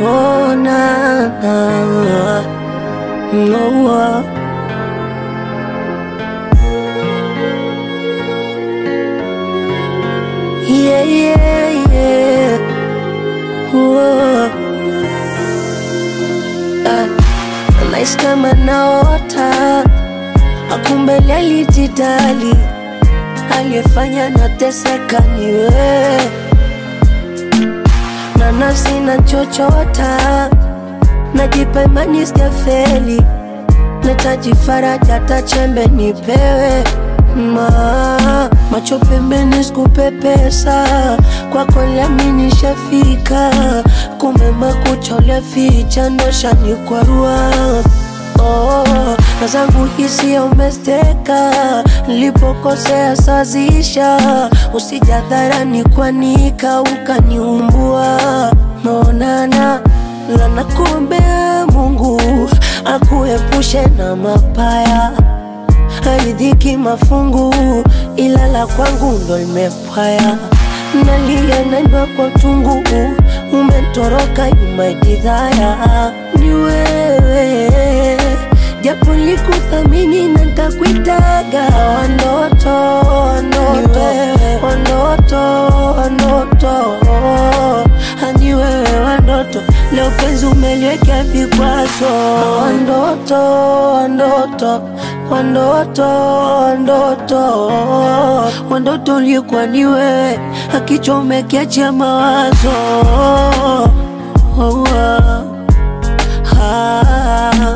Oh, na, na, no, uh. Yeah, yeah, yeah. Whoa. Ah, nahisi kama naota, akumbe alijitali, aliyefanya nateseka ni wewe, na nafsi nachochota, najipa imani sijafeli, nahitaji faraja, hata chembe nipewe ma macho pembeni, sikupe pesa kwako, lami nishafika, kumbe makucha ulificha ndo shanikwarua. Oh, na zangu hisia umesteka, nilipokosea sazisha, usijadharani kwanika ukaniumbua. Maonana lana, kuombea Mungu akuepushe na mapaya haridhiki mafungu, ila la kwangu ndo limepwaya. Nalia naimba kwa tungu, umetoroka imajidhaya. Ni wewe japo likuthamini na ntakuitaga wanoto wanoto wanoto wanoto hani wewe wandoto leo penzi umeliwekea vikwazo wandoto wandoto wandoto wandoto wandoto ulikuwa ni wewe akichomekea mawazo oh, ah, ah.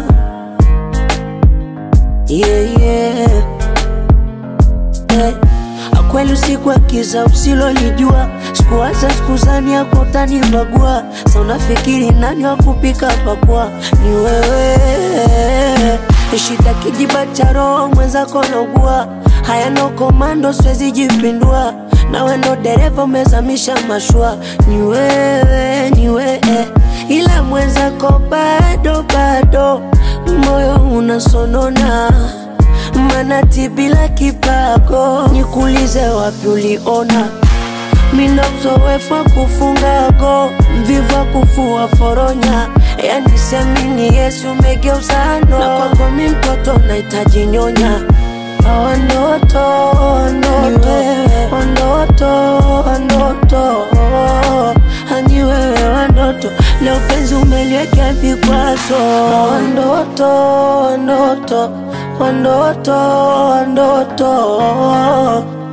Yeah, yeah. Eh, akweli usiku wa kiza usilolijua, sikuwaza sikuzani yako utanibagua. Sa unafikiri nani wa kupika pakua? Ni wewe. Shida kijiba cha roho mwenzako naugua, haya no komando, siwezi jipindua nawe ndo dereva umezamisha mashua. Ni wewe, ni wewe, ila mwenzako bado bado, moyo unasonona manati bila kipago. Nikuulize wapi uliona mina uzoefu wa kufunga go, mvivu wa kufua foronya, yani semini Yesu umegeuza no, na kwako mi mtoto nahitaji nyonya Wandoto, wandoto, wandoto, wandoto, hani wewe wandoto, leo penzi umeliwekea vikwazo. Wandoto, wandoto, wandoto, wandoto